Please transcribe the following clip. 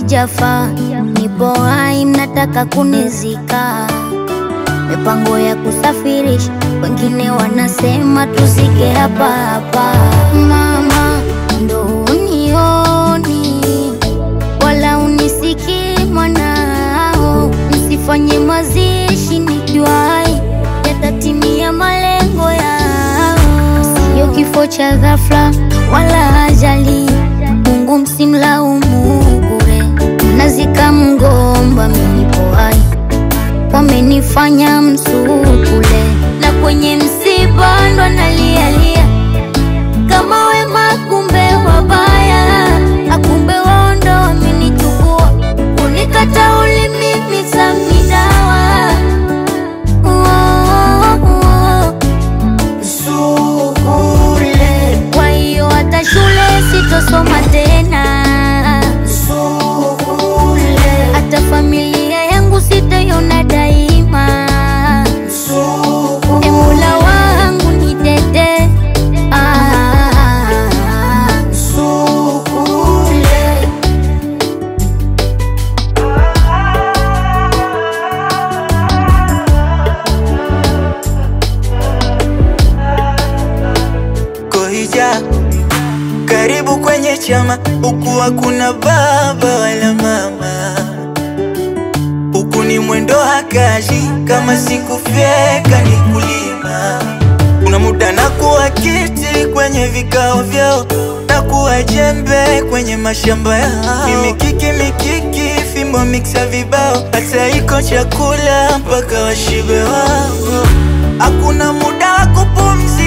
sijafa, nipo hai, mnataka kunizika. Mipango ya kusafirisha, wengine wanasema tuzike hapa hapa. Mama, ndo unioni wala unisikii mwanao, msifanye mazishi nikiwa hai, yatatimia malengo yao. Sio kifo cha ghafla wala ajali, Mungu msimlaumu bure. Mnazika mgomba, mimi nipo hai, wamenifanya msukule, na kwenye msiba ndo nalialia kama wema, kumbe wabaya, akumbe wao ndo wamenichukua, kunikata ulimi misamidawa Sukule, kwa hiyo hata shule sitosoma tena, sukule, hata familia yangu sitaiona daima. E sukule, Mola wangu nitete, ah, sukule. Kohija, karibu kwenye chama, huku hakuna baba wala mama, huku ni mwendo hakaji, kama sikufyeka ni kulima. Kuna muda na kuwa kiti kwenye vikao vyao, na kuwa jembe kwenye mashamba yao, ni mikiki mikiki, fimbo miksa vibao, hata iko chakula mpaka washibe wao. Hakuna muda wa kupumzika